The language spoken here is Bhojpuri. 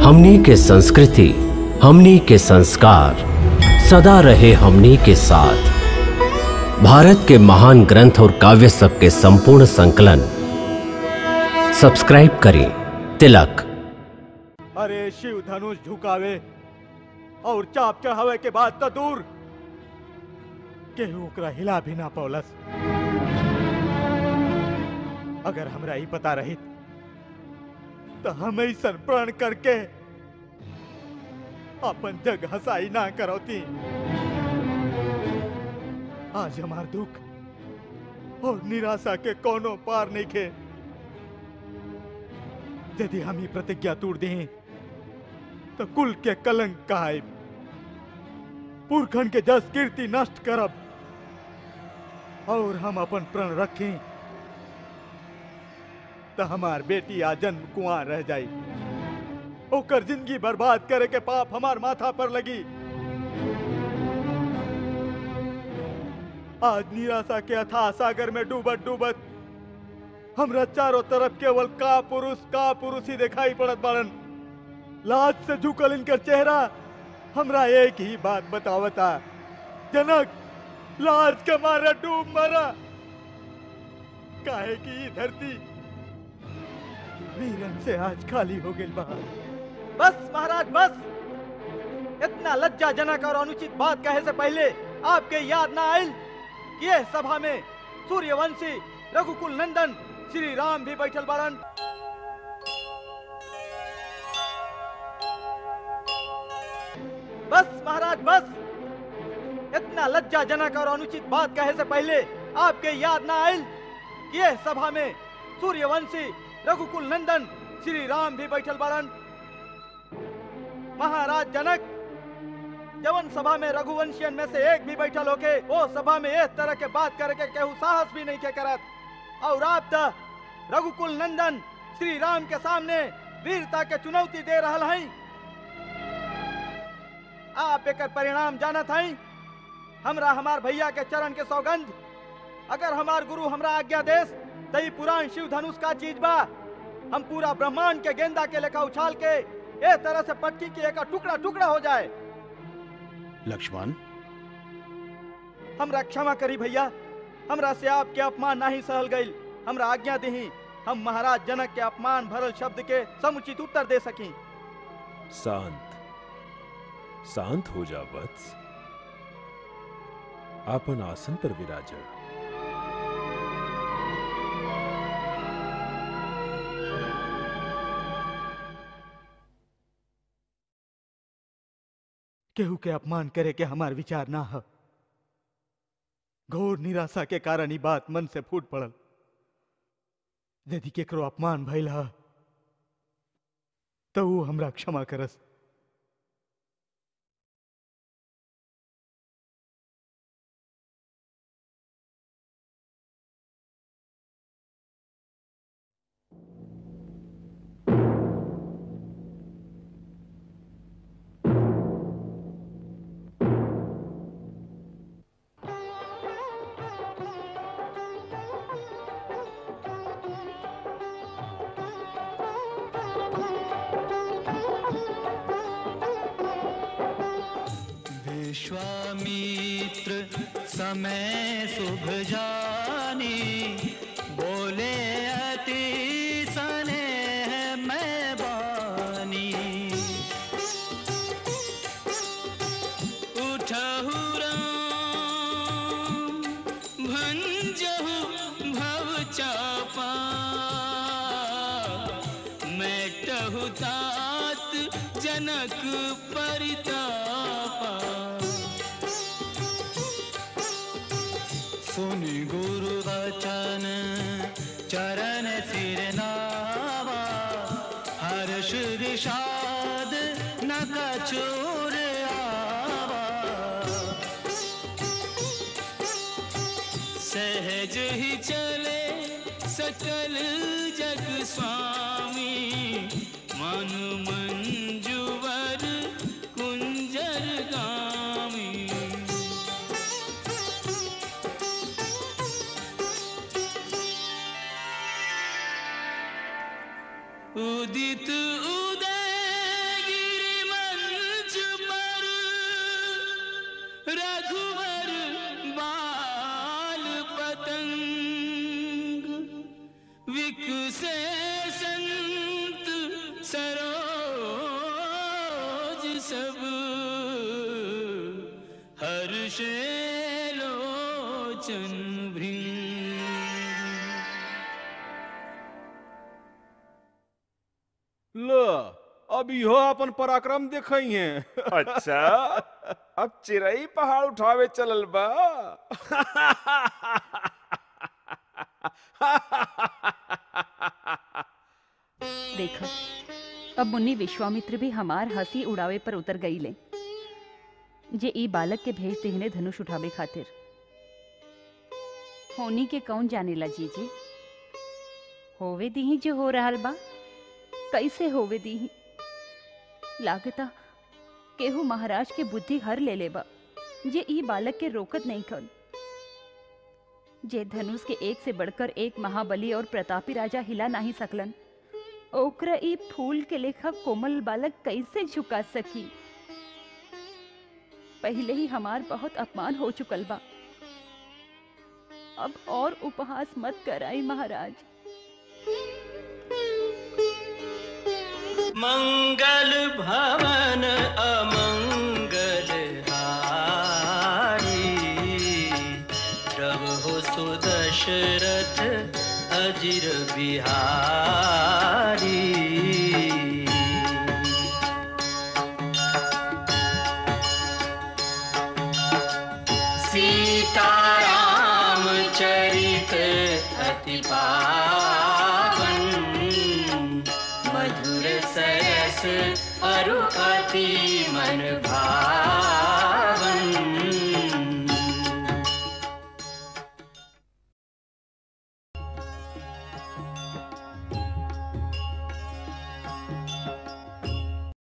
हमनी के संस्कृति हमनी के संस्कार सदा रहे हमनी के साथ भारत के महान ग्रंथ और काव्य सब के संपूर्ण संकलन सब्सक्राइब करें तिलक अरे शिव धनुष झुकावे और चाप चढ़ावे के बाद तो दूर केहू ओकरा हिला भी ना पौलस अगर हमरा ही पता रहित तो हम ऐसन प्रण करके अपन जग हसाई ना करौती आज हमार दुख और निराशा के कोनो पार नहीं खे यदि हम ही प्रतिज्ञा तोड़ दें तो कुल के कलंक कहाय पुरखन के जस कीर्ति नष्ट करब और हम अपन प्रण रखें तो हमार बेटी आ जन्म कुआं रह जाई ओकर जिंदगी बर्बाद करे के पाप हमार माथा पर लगी आज निराशा के अथाह सागर में डूबत डूबत हमरा चारों तरफ केवल का पुरुष का पुरुष ही दिखाई पड़त बाड़न लाज से झुकल इनकर चेहरा हमरा एक ही बात बतावता जनक लाज के मारे डूब मरा काहे की ई धरती वीरन से आज खाली हो गई बा बस महाराज बस इतना लज्जाजनक और अनुचित बात कहे से पहले आपके याद ना आयल कि यह सभा में सूर्यवंशी रघुकुल नंदन श्री राम भी बैठल बारन बस महाराज बस इतना लज्जाजनक और अनुचित बात कहे से पहले आपके याद ना आयल कि यह सभा में सूर्यवंशी रघुकुल नंदन श्री राम भी बैठल बारन महाराज जनक जवन सभा में रघुवंशियन में से एक भी बैठल होके वो सभा में इस तरह के बात करे के केहू साहस भी नहीं के करत और आप द रघुकुल नंदन श्री राम के सामने वीरता के चुनौती दे रहल हैं आप एक परिणाम जानत हैं हमरा हमार भैया के चरण के सौगंध अगर हमार गुरु हमरा आज्ञा देस तो ई पुराण शिव धनुष का चीज बा हम पूरा ब्रह्मांड के गेंदा के लेखा उछाल के ए तरह से पटकी के एक टुकड़ा टुकड़ा हो जाए लक्ष्मण हमरा क्षमा करी भैया हमरा से आपके अपमान नहीं सहल गई हमरा आज्ञा दही हम महाराज जनक के अपमान भरल शब्द के समुचित उत्तर दे सकी शांत शांत हो जा वत्स आपन आसन पर विराज केहू के अपमान करे के हमार विचार ना ह घोर निराशा के कारण ही बात मन से फूट पड़ल यदि केकरो अपमान भइल ह तो वो हमरा क्षमा करस विश्वामित्र समय शुभ जानी बोले अति स्नेह मैं बानी उठहु राम भंजहु भव चापा मेटहु तात जनक परितापा सुनि गुरु वचन चरण सिर नावा हर्ष विषाद न कछोर आवा सहज ही चले सकल जग स्वामी मन मंजुवर कुंजर गामी उदित उदय सब हर्षे लोचन भृंग लो अब इहो अपन पराक्रम देखई है अच्छा अब चिरई पहाड़ उठावे चलल बा देखो अब मुन्नी विश्वामित्र भी हमार हंसी उड़ावे पर उतर गई ले जे ई बालक के भेज देहने धनुष उठावे खातिर होनी के कौन जानेला जीजी होवे दीही जो हो रहल बा कैसे होवे दीही लागता केहू महाराज के बुद्धि हर ले ले बा जे ई बालक के रोकत नहीं कन जे धनुष के एक से बढ़कर एक महाबली और प्रतापी राजा हिला नहीं सकलन ओकरा ई फूल के लेखा कोमल बालक कैसे झुका सकी पहले ही हमार बहुत अपमान हो चुकल बा अब और उपहास मत कराई महाराज मंगल भवन अमंगल हारी प्रभु सुदशरथ अजिर बिहारी सीताराम चरित अति पावन मधुर सरस अरु अति मन भावन